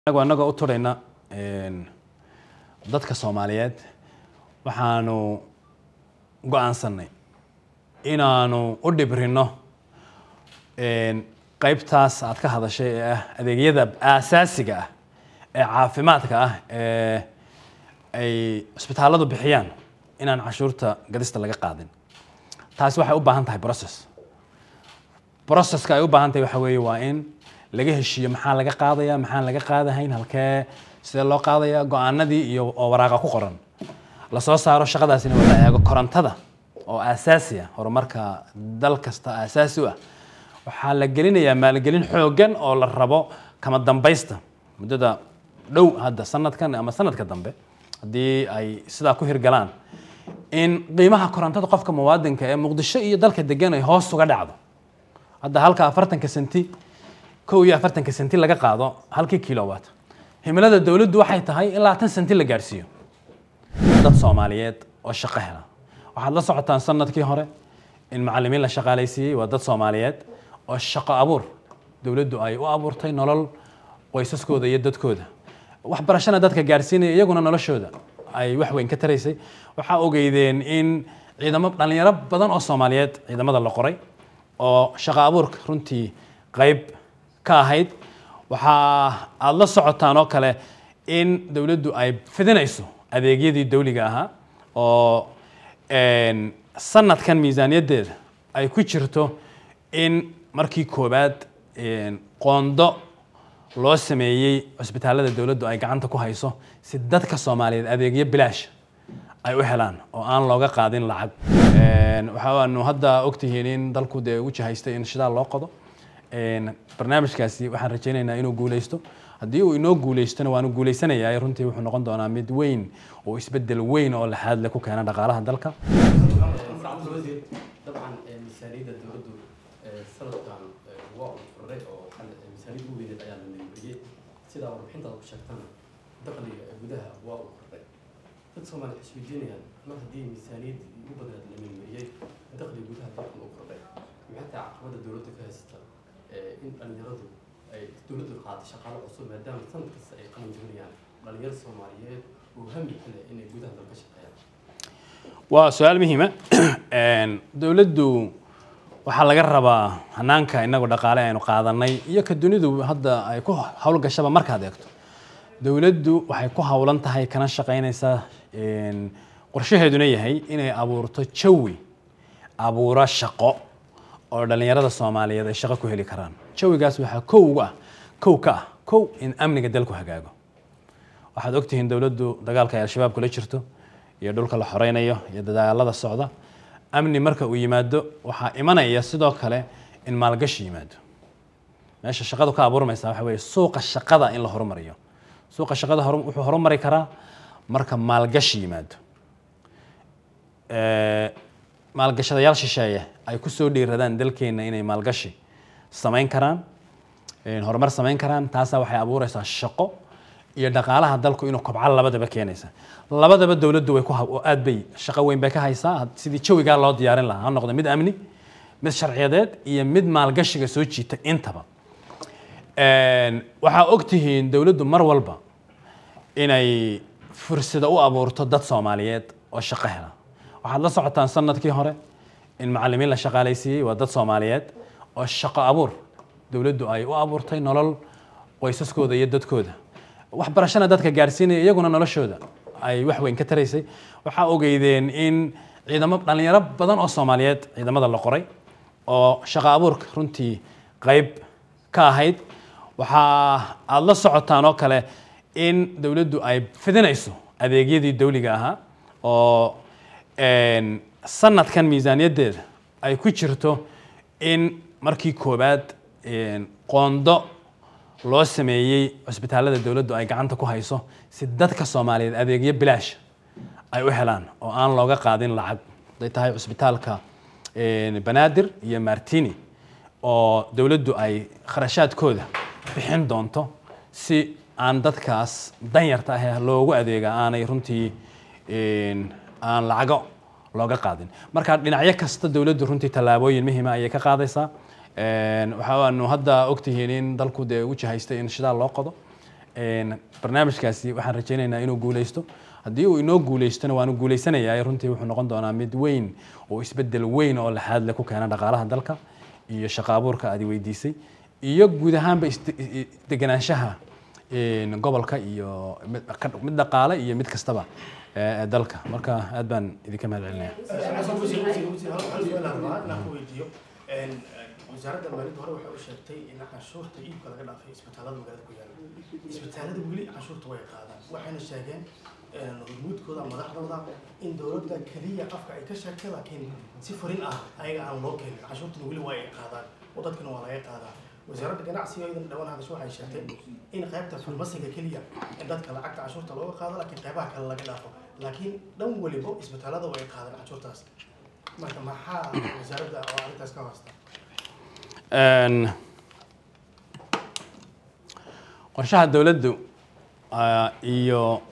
anagu anagoo u turayna dadka soomaaliyeed waxaanu go-aansanay inaanu u dhibrino qeybtaas aad ka hadashay ee ah adeegyada aasaasiga ah ee caafimaadka ah ee ay cisbitaalladu bixiyaan inaan cashuurta gadista laga qaadin taasi waxay u baahan tahay process processka ay u baahan tahay waxa weeye waa in laga heshiiyo maxaa laga qaadaya maxaan laga qaadahayn halkee sidee loo qaadaya go-aanadii iyo oo waraaqa ku qoran lasoo saaro shaqadaasina waa la eego korontada oo aasaasi ah horumarka dal kasta aasaasi u ah waxaa la gelinayaa maalgelin xoogan oo la rabo kama dambaysta muddada dhow hadda sanadkan ama sanadka dambe haddii ay sidaa ku hirgalaan in qiimaha korontada qofka muwaadinka ee muqdisho iyo dalka degan ay hoos uga dhacdo hadda halka afartanka senti kow iyo afartanka senti laga qaado halkii kilowatt himilada dowladdu waxay tahay in labaatan senti la gaadhsiiyo dad soomaaliyeed oo shaqo hela waxaad la socotaan sanadkii hore in macalimiin la shaqaalaysiiyey waa dad soomaaliyeed oo shaqo abuur dowladdu ay u abuurtay nolol qoysaskooda iyo dadkooda waxbarashana dadka gaadhsiinaya iyaguna noloshooda ay wax weyn ka taraysay waxaa ogeydeen in ciidamo dhalinyaro badan oo soomaaliyeed ciidamada la qoray oo shaqo abuurka runtii qeyb ka ahayd waxaa aada la socotaan oo kale in dowladdu ay fidinayso adeegyadii dawliga ahaa oo sanadkan miisaaniyaddeeda ay ku jirto in markii koowaad qoondo loo sameeyey cisbitaallada dowladdu ay gacanta ku hayso si dadka soomaaliyeed adeegyo bilaash ay u helaan oo aan looga qaadin lacag waxaanu hadda ogtihiin in dalku dee u jihaystay in shidaal loo qodo barnaamijkaasi waxaan rajaynaynaa inuu guuleysto haddii uu inoo guuleystona waanu guuleysanayaa runtii wuxuu noqon doonaa mid weyn oo isbedel weyn oo laxaad leh ku keena dhaqaalaha dalka dabcan miisaaniyadda dowladdu sanadkan waa furray oo miisaaniyad u weyneed ayaa la meelmariyey sidaa warbixintaada ku sheegtana dakhliga gudaha waa uu kordhay dad soomaali waxay isweydiinayaan mar haddii miisaaniyadda ugu badnaad la meelmariyey dakhliga gudaha dalkan uu kordhay maxay tahay caqabadda dowladda ka haysata in dhalinyaradu ay dowladdu qaatay shaqaalo cusub maadaama sanad kasta ay qalan doonayaan dhalinyaro soomaaliyeed oo hami ka leh inay gudaha dalka shaqeeyaan waa su-aal muhiima dowladdu waxaa laga rabaa hanaanka inagu dhaqaale aynu qaadanay iyo ka dunidu hadda ay ku howlgashaba markaad eegto dowladdu waxay ku howlan tahay kana shaqaynaysaa qorshaheeduna yahay inay abuurto jawi abuuro shaqo oo dhalinyarada soomaaliyeed ay shaqo ku heli karaan jawigaas waxaa kow uga ah kow ka ah kow in amniga dalku hagaago waxaad ogtihiin dowladdu dagaalka ay al-shabaab kula jirto iyo dhulka la xoreynayo iyo dadaalada socda amni marka uu yimaado waxaa imanaya sidoo kale in maalgashi yimaado meesha shaqadu ka abuurmaysa waxa weeye suuqa shaqada in la horumariyo suuqa shaqada wuxuu horumari karaa marka maalgashi yimaado maalgashadayaal shisheeye ay ku soo dhiiradaan dalkeenna inay maalgashi samayn karaan horumar samayn karaan taasaa waxay abuureysaa shaqo iyo dhaqaalaha dalku inuu kobco labadaba keenaysa labadaba dowladdu way ku aad bay shaqo weyn bay ka haysaa sidii jawigaa loo diyaarin lahaa ha noqdo mid amni mid sharciyadeed iyo mid maalgashiga soo jiita intaba waxaa ogtihiin dowladdu mar walba inay fursada u abuurto dad soomaaliyeed oo shaqo hela waxaad la socotaan sanadkii hore in macalimiin la shaqaalaysiiyey waa dad soomaaliyeed oo shaqo abuur dowladdu ay u abuurtay nolol qoysaskooda iyo dadkooda waxbarashana dadka gaadhsiinaya iyaguna noloshooda ay wax weyn ka taraysay waxaa ogeydeen in ciidamo dhalinyaro badan oo soomaaliyeed ciidamada la qoray oo shaqo abuurka runtii qeyb ka ahayd waxaa aada la socotaan oo kale in dowladdu ay fidinayso adeegyadii dawliga ahaa oo sanadkan miisaaniyaddeeda ay ku jirto in markii koowaad qoondo loo sameeyey cisbitaallada dowladdu ay gacanta ku hayso si dadka soomaaliyeed adeegyo bilaash ay u helaan oo aan looga qaadin lacag haday tahay cisbitaalka banaadir iyo martini oo dowladdu ay kharashaadkooda bixin doonto si aan dadkaas danyarta ah loogu adeega aanay runtii aan lacago looga qaadin marka dhinacyo kasta dowladdu runtii tallaabooyin muhiima ayay ka qaadaysaa waxaanu hadda ogtihiin in dalku dee u jihaystay in shidaal loo qodo Een, barnaamijkaasi waxaan rajaynaynaa inuu guuleysto haddii uu inoo guuleystona waanu guuleysanayaa runtii wuxuu noqon doonaa mid weyn oo isbedel weyn oo laxaad leh ku keena dhaqaalaha dalka iyo shaqo abuurka aad i weydiisay iyo guud ahaanba isde- i- i- degenaanshaha een, gobolka iyo mid ka- mid dhaqaale iyo mid kastaba ee ee dalka marka aad baan idinka mahad celinaya wasaaradda maaliyadda hore waxay u sheegtay in canshuurta iibka laga dhaafay isbitaalada magaalada ku yaala isbitaalada weli canshuurta way qaadaan waxayna sheegeen hormuudkooda madaxdooda in dowladda keliya afka ay ka sheegtay laakiin si furin ah ayaga aan loo keenin canshuurtana weli waa ay qaadaan oo dadkana waa laga qaadaa wasaaradda ganacsiga iyadan dhawaan hadasho waxay sheegtay in qaybta farmasiga keliya in dadka lacagta canshuurta looga qaado laakiin qaybaha kale laga dhaafo laakiin dhan weliba isbitaalada way qaadaan canshuurtaas marka maxaa wasaaradda oo arrintaas ka hoosta Een, qorshaha dowladdu ah, iyo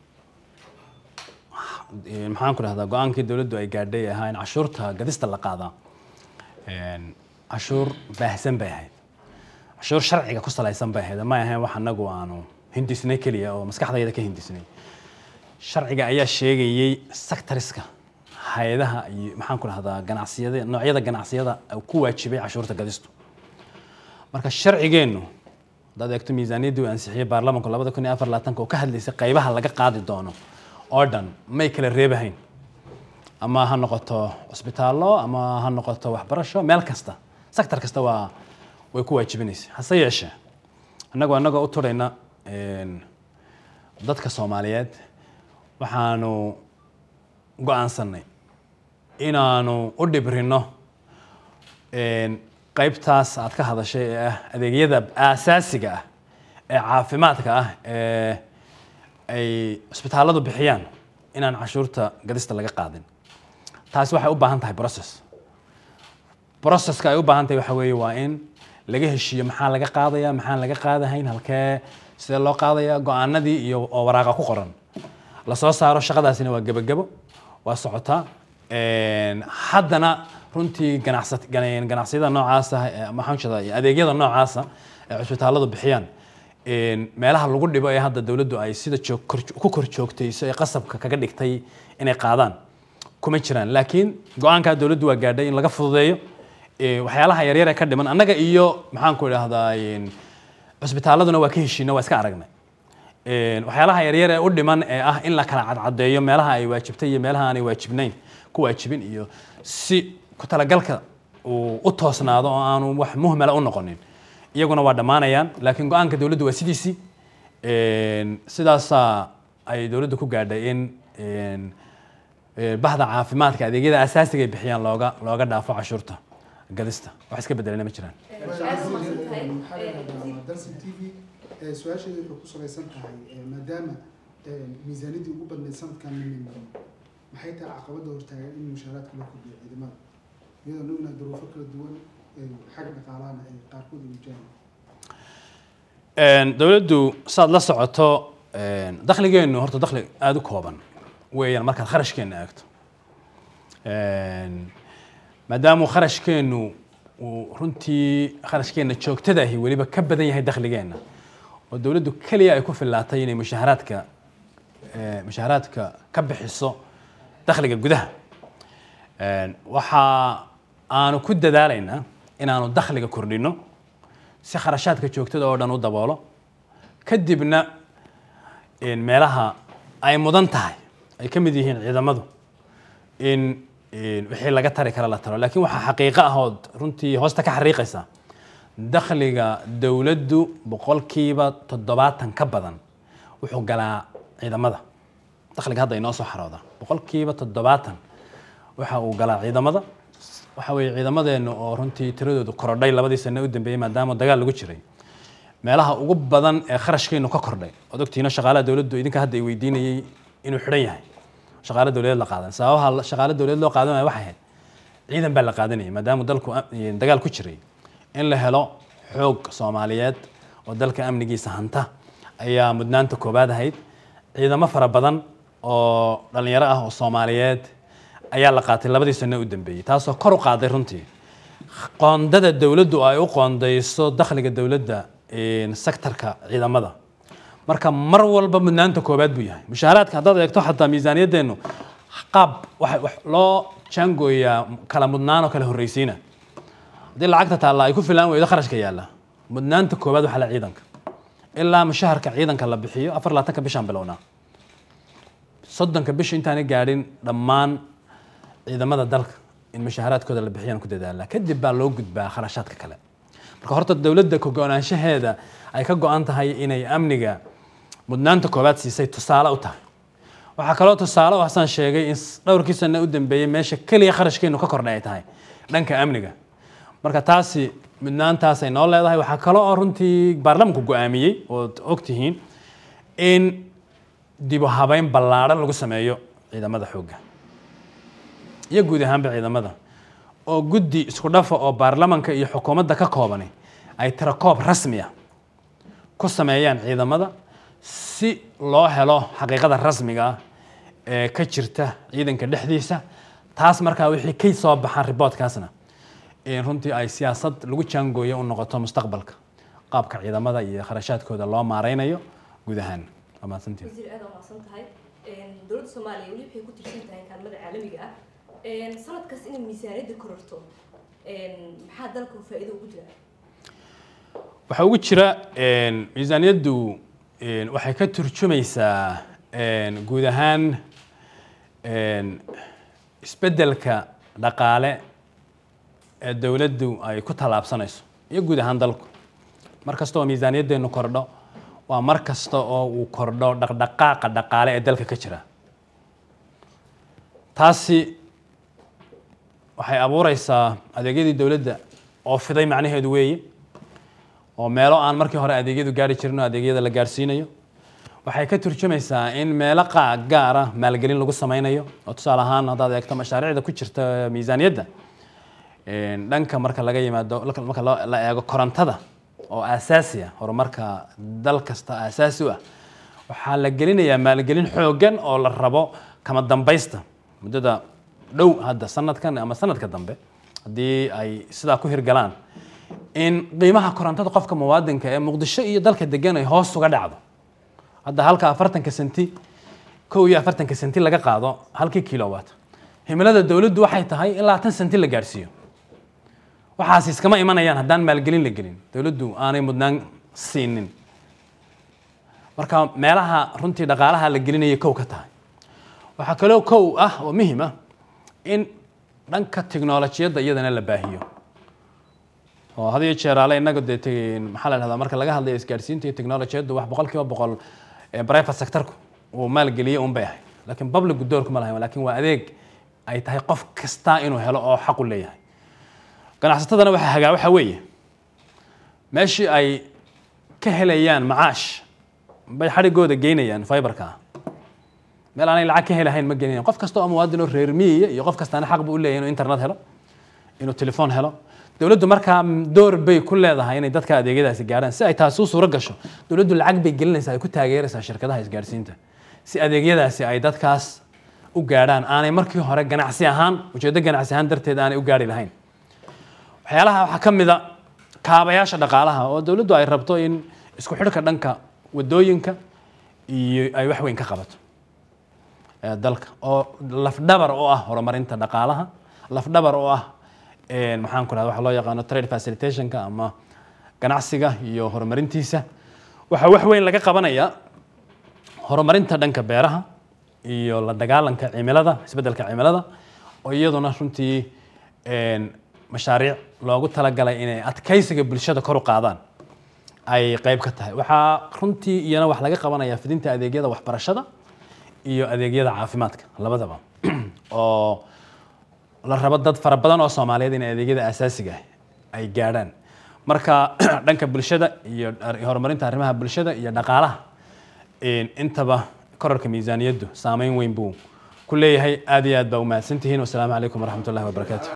eh, maxaan ku dhahdaa go-aankii dowladdu ay gaadhay ahaa in cashuurta gadista la qaadaa Een, cashuur baahsan bay ahayd cashuur sharciga ku salaysan bay ahayd ma ahayn wax anagu aanu hindisnay keliya oo maskaxdayda ka hindisnay sharciga ayaa sheegayey sectoriska hay-adaha iyo maxaan ku dhahdaa ganacsiyada noocyada ganacsiyada ku waajibay cashuurta gadistu marka sharcigeennu haddaad eegto miisaaniyaddii uu ansixiyey baarlamanku labada kun iyo afar labaatanka oo ka hadlaysay qaybaha laga qaadi doono oo dhan may kala reebahayn ama ha noqoto cusbitaallo ama ha noqoto waxbarasho meel kasta sector kasta waa way ku waajibinaysa hase yeeshee annagu annagoo u turayna een, dadka soomaaliyeed waxaanu go-aansanay inaanu u dhibrino een, qaybtaas aad ka hadashay ee ah adeegyada aasaasiga ah ee caafimaadka ah ee ay cusbitaalladu bixiyaan inaan cashuurta gadista laga qaadin taasi waxay u baahan tahay process processka ay u baahan tahay waxa weeye waa in laga heshiiyo maxaa laga qaadaya maxaan laga qaadahayn halkee sidee loo qaadaya go-aanadii iyo oo waraaqa ku qoran la soo saaro shaqadaasina waa gebagebo waa socotaa Een, haddana runtii ganacsat gan- ganacsiyada noocaasa ee maxaan jeedaa adeegyada noocaasa ee cusbitaalladu bixiyaan een, meelaha lagu dhibo ee hadda dowladdu ay sida joog kor- ku kor joogtayso ee qasabka kaga dhigtay inay qaadaan kuma jiraan laakiin go-aankaa dowladdu waa gaadhay in laga fududeeyo ee, waxyaalaha yaryar ee ka dhiman annaga iyo maxaan ku idhaahdaa een, cusbitaalladuna waa ka heshiina waa iska aragnay Een, waxyaalaha yaryar ee u dhiman ee ah in la kala cadcadeeyo meelaha ay waajibtay iyo meelaha aanay waajibnayn ku waajibin iyo si ku talagalka uu u toosnaado oo aanu wax muhmala u noqonin iyaguna waa dhammaanayaan laakiin go-aanka dowladdu waa sidiisii Een, sidaasaa ay dowladdu ku gaadhay in een, ee, bahda caafimaadka adeegyada asaasiga ay bixiyaan looga looga dhaafo cashuurta gadista wax iska bedelana ma jiraan dalsan t v ee, su-aasheedu waxay ku salaysan tahay ee, maadaama ee, miisaaniyaddii ugu badnayd sanadkan la nimaro maxay tahay caqabadda hortaagan in mushaaraadka loo kordhiyo ciidamada iyadoo nugna duruufo kala duwan ee, xagga dhaqaalahana ay qaarkood ay wajahaan Een, dowladdu saad la socoto een, dakhligeennu horta dakhli aada u kooban weeyaan markaad kharashkeenna eegto Een, maadaama kharashkeennu uu runtii kharashkeenna joogtada ahi weliba ka badan yahay dakhligeenna oo dowladdu keliya ay ku fillaatay inay mushaharaadka ee, mushaharaadka ka bixiso dakhliga gudaha Een, waxa aanu ku dadaalaynaa inaanu dakhliga kordhino si kharashaadka joogtada oo dhan u daboolo kadibna een, meelaha ay mudan tahay ay ka mid yihiin ciidamadu in een, wixii laga tari kara la taro laakiin waxaa xaqiiqo ahood runtii hoosta ka xariiqaysa dakhliga dowladdu boqolkiiba toddobaatan ka badan wuxuu galaa ciidamada dakhliga hadda inoo soo xarooda boqolkiiba toddobaatan waxa uu galaa ciidamada waxa weeye ciidamadeennu oo runtii tiradoodu korodhay labadii sano u dambeeyey maadaama dagaal lagu jiray meelaha ugu badan ee kharashkeenu ka kordhay ood ogtiina shaqaalaha dowladdu idinka hadda ay weydiinayey inuu xidhan yahay shaqaale dowladeed la qaadan sababaha la- shaqaale dowladeed loo qaadanaya waxay ahayd ciidan baa la qaadanayay maadaama dalku am- eh, dagaal ku jiray in la helo xoog soomaaliyeed oo dalka amnigiisa hanta ayaa mudnaanta koobaad ahayd ciidamo fara badan oo dhalinyaro ah oo soomaaliyeed ayaa la qaatay labadii sano u dambeeyey taasoo kor u qaaday runtii qoondada dowladdu ay u qoondayso dakhliga dowladda een, sektarka ciidamada marka mar walba mudnaanta koobaad buu yahay mushaaraadka haddaad eegto xataa miisaaniyadeennu qaab waxa wax loo jaangooyaa kala mudnaan oo kala horreysiina haddii lacagta taalla ay ku filaan weydo kharashka yaalla mudnaanta koobaad waxaa la ciidanka ilaa mushaharka ciidanka la bixiyo afar labaatanka bishaan bilownaa soddonka bisha intaanay gaadhin dhammaan ciidamada dalka in mushaaharaadkooda la bixiyaan ku dadaalaa kadib baa loo gudbaa kharashaadka kale marka horta dowladda ka go-naanshaheeda ay ka go-an tahay inay amniga mudnaanta koobaad siisay tusaale u tahay waxaa kaloo tusaale oo xasan sheegay in dhowrkii sano u dambeeyey meesha keliya kharashkeenu ka kordhay ay tahay dhanka amniga marka taasi mudnaantaasay noo leedahay waxaa kaloo oo runtii baarlamanku go-aamiyey ood ogtihiin in dib u habeyn ballaadhan lagu sameeyo ciidamada xoogga iyo guud ahaanba ciidamada oo guddi isku dhafa oo baarlamanka iyo xukuumadda ka koobani ay tirakoob rasmi ah ku sameeyaan ciidamada si loo helo xaqiiqada rasmiga ah ee ka jirta ciidanka dhexdiisa taas markaa wixii ka soo baxaan riboodkaasna in runtii ay siyaasad lagu jaangooyo u noqoto mustaqbalka qaabka ciidamada iyo kharashaadkooda loo maareynayo guud ahaan waa mahadsantiin wasiir aad waa mahadsan tahay dowladda soomaaliya weli waxay ku tirsan tahay kaalmada caalamiga ah sanadkaas inay miisaaniyadda kororto maxaa dalka faa'iido ugu jira waxaa ugu jira miisaaniyaddu waxay ka turjumaysaa guud ahaan isbeddelka dhaqaale ee dowladdu ay ku tallaabsanayso iyo guud ahaan dalku mar kasta oo miisaaniyaddeenu kordho waa mar kasta oo uu kordho dhaqdhaqaaqa dhaqaale ee dalka ka jira taasi waxay abuureysaa adeegyadii dowladda oo fiday macnaheedu weeye oo meelo aan markii hore adeegyadu gaari jirin oo adeegyada la gaarsiinayo waxay ka turjumaysaa in meelo qaa gaar ah maalgelin lagu sameynayo oo tusaale ahaan haddaad eegto mashaariicda ku jirta miisaaniyadda dhanka marka laga yimaado marka la eego korontada oo aasaasi ah horumarka dal kasta aasaasi u ah waxaa la gelinayaa maalgelin xooggan oo la rabo kama dambaysta muddada dhow hadda sanadkan ama sanadka dambe haddii ay sidaa ku hirgalaan in qiimaha korontada qofka muwaadinka ee muqdisho iyo dalka degan ay hoos uga dhacdo hadda halka afartanka senti kow iyo afartanka senti laga qaado halkii kilowatt himilada dowladdu waxay tahay in labaatan senti la gaarsiiyo waxaas iskama imanayaan haddaan maalgelin la gelin dowladdu aanay mudnaan siinin marka meelaha runtii dhaqaalaha la gelinaya kow ka tahay waxaa kaloo kow ah oo muhim ah in dhanka tiknolojiyadda iyadana la baahiyo oo had iyo jeer ale innaga dee te- maxaa la dhahdaa marka laga hadlayo isgaadhsiinta iyo technologiyaddu wax boqol kiiba boqol ee private sectorku uu maalgeliyey un bay ahay laakiin public doorku ma lahayn laakiin waa adeeg ay tahay qof kasta inuu helo oo xaq u leeyahay ganacsatadana waxaa hagaa waxaa weeye meeshii ay ka helayaan macaash bay xadhigooda geynayaan fiberka meel aanay lacag ka helahayn ma geynayaan qof kasta oo muwaadin oo reer miyiya iyo qof kastaana xaq buu u leeyahay inuu internet helo inuu telefoon helo dowladdu markaa door bay ku leedahay inay dadka adeegyadaasi gaadhaan si ay taasi u suuro gasho dowladdu lacag bay gelinaysaa ay ku taageeraysaa shirkadaha isgaadhsiinta si adeegyadaasi ay dadkaas u gaadhaan aanay markii hore ganacsi ahaan ujeeddo ganacsi ahaan darteed aanay u gaari lahayn waxyaalaha waxaa ka mid a kaabayaasha dhaqaalaha oo dowladdu ay rabto in isku xidhka dhanka wadooyinka iyo ay wax weyn ka qabato ee dalka oo lafdhabar u ah horumarinta dhaqaalaha lafdhabar u ah een, maxaan ku rahda waxa loo yaqaano trade facilitationka ama ganacsiga iyo horumarintiisa waxaa wax weyn laga qabanayaa horumarinta dhanka beeraha iyo la dagaalanka cimilada isbeddelka cimilada oo iyaduna runtii een, mashaariic loogu talagalay inay adkaysiga bulshada kor u qaadaan ay qayb ka tahay waxaa runtii iyana wax laga qabanaya fidinta adeegyada waxbarashada iyo adeegyada caafimaadka labadaba oo la rabo dad fara badan oo soomaaliyeed in adeegyada asaasiga ah ay gaadhaan marka dhanka bulshada iyo ar- horumarinta arrimaha bulshada iyo dhaqaalaha een, intaba korarka miisaaniyaddu saameyn weyn buu ku leeyahay aad iyo aad baa u mahadsantihiin wasalaamu calaykum waraxmat ullahi wabarakaatu